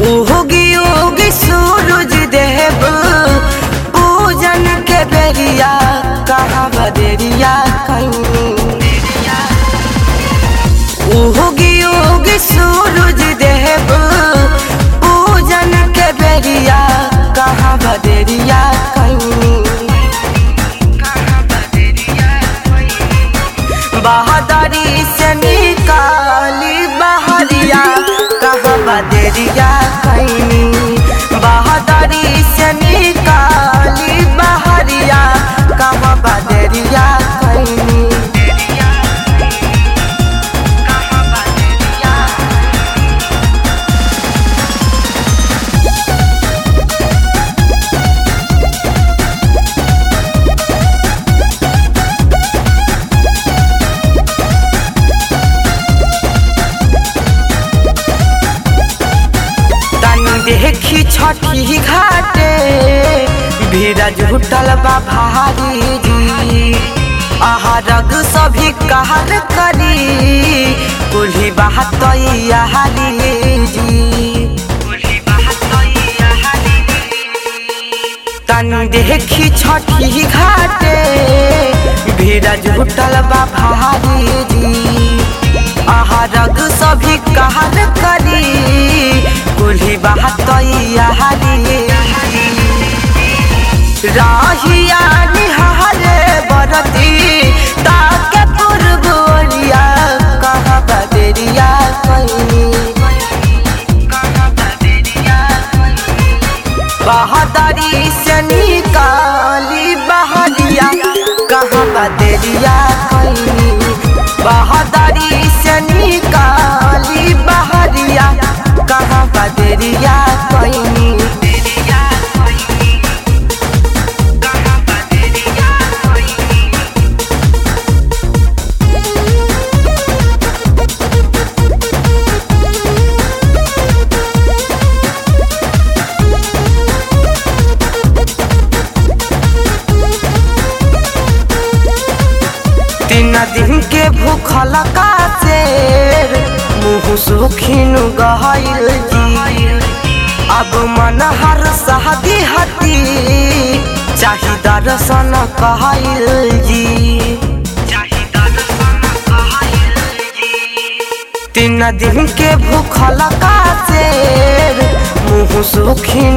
उहोगी उगी सूरज देव पूजन के बेरिया कहाँ बदेरिया कहीं उहोगी उगी सूरज देव पूजन के बेरिया कहाँ बदेरिया कहीं बहादुरी से निकाली बहरिया कहाँ बदरिया कैनी बहादुरी से निकाली बहरिया कहाँ बदरिया कैनी तनी देखी छठी घाटे भीड़ जुटल बा भारी जी आहा रग सभी कहर करी कुल्ही बात हाली जी तनी देखी छठी घाटे भीड़ जुटल बा भारी जी आहा रग सभी कहर करी कुल्ही बात हाली राहिया निहारे बरती ताके पुरबोरिया कहाँ बदरिया कहीं बहादुरी से निकाली बहरिया कहाँ बदरिया कहीं बहादुरी से निकाली बहरिया कहाँ बदरिया कहीं तीन दिन के भूखल का शेर मुँह सुखिन गहल जी अब मन हर शादी हती चाही दर्शन कहल जी तीन दिन के भूखल का शेर मुँह सुखिन